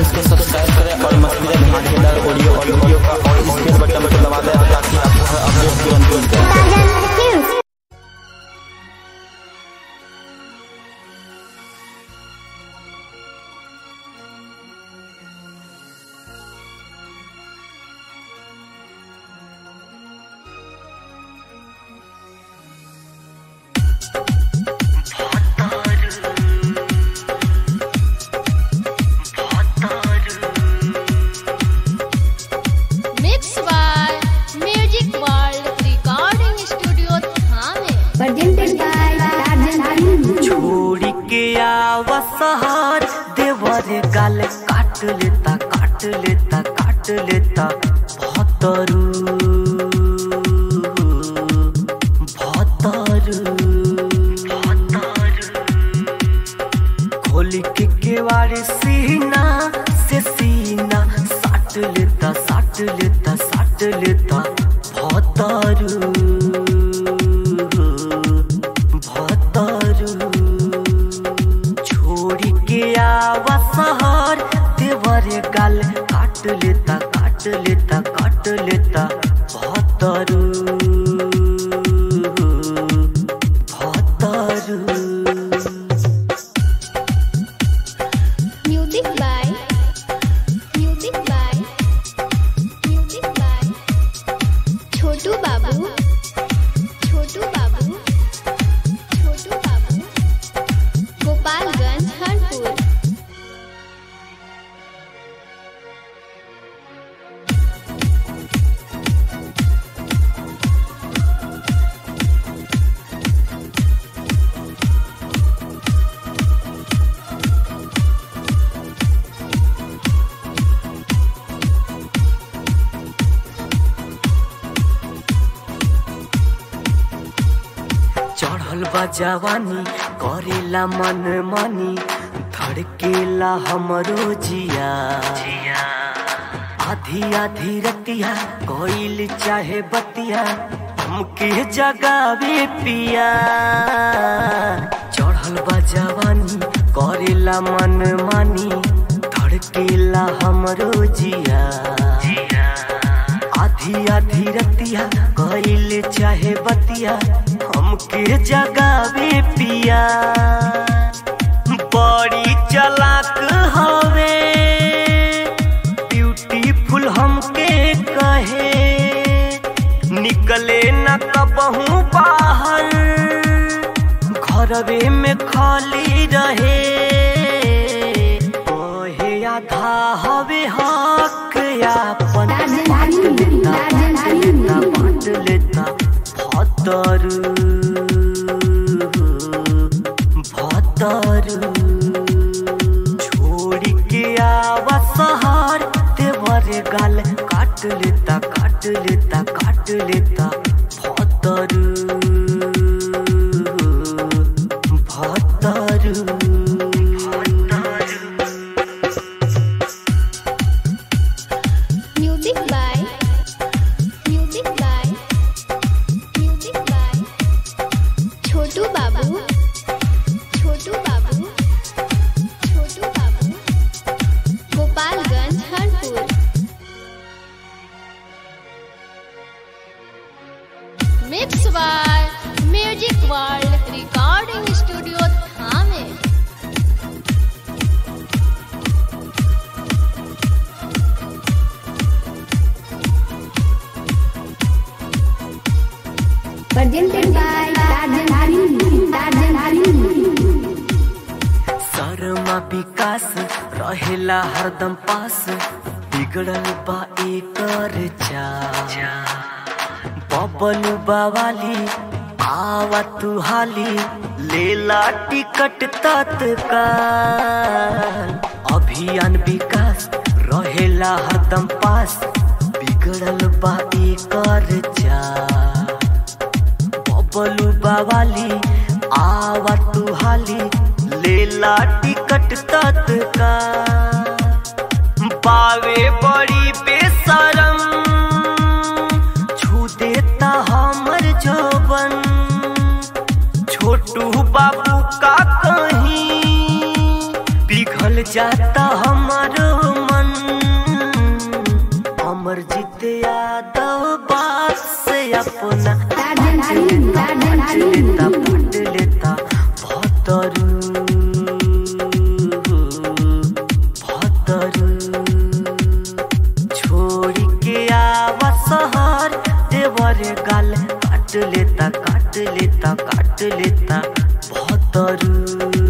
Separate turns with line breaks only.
Page को subscribe करें और मस्ती धमाकेदार ऑडियो और वीडियो का और स्पेस बटन को दबा दें ताकि आपको हर अपडेट तुरंत मिल जाए
Mix by Music World Recording Studio Thane.
presented by Tarzan Film.
छोड़ी के आवा सहार देवर गाल काट लेता काट लेता काट लेता भतरू भतरू खोल के केवाड़ सीना से सीना साट लेता साट लेता साट लेता भतरू भतरू छोड़ी के आवा शहर देवर गाल काट लेता काट लेता काट लेता भतरू भतरू
Music by Music by Music by Chotu Babu Chotu Babu Chotu Babu Gopalganj Harpur
चढ़ल बा जवानी करेला मन मानी धड़केला हमरो जिया आधी आधी रतिया कोइल चाहे बतिया हमके जगावे पिया चढ़ल बा जवानी करेला मन मानी धड़केला हमरो जिया आधी आधी रतिया कइल चाहे बतिया हमके जगावे पिया बड़ी चलाक हवे ब्यूटीफुल हमके कहे निकले न कबहू बाहर घरवे में खाली रहे ओहे आधा हवे हक यापन
Tarzan Film. Tarzan
लेता
Film.
बांट लेता भतरू भतरू छोड़ी के आवा सहार देवर गाल काट लेता काट लेता काट लेता भतरू भतरू भतरू
Music by Music by Music by Chotu Babu Chotu Babu Chotu Babu Gopalganj Harpur Mix by Music World Recording Studio Thane.
Presented by Tarzan Film. Tarzan Film.
Sharma विकास रहेला हरदम पास बिगड़ल बा एकर चा बबलू बावाली आवा तू हाली लेला टिकट तत्काल अभियान विकास रहेला हरदम पास बिगड़ल बा एकर चा बबलू बावाली आवा तू हाली लेला टिकट तत्का पावे बड़ी बेसरम छू देता हमर जोबन छोटू बाबू का कहीं पिघल जाता हमारो अमरजीत यादव बात से अपना
टार्जन टार्जन टार्जन
लेता पट लेता भतरू भतरू छोड़ के आवा शहर देवर गाल काट लेता काट लेता काट लेता भतरू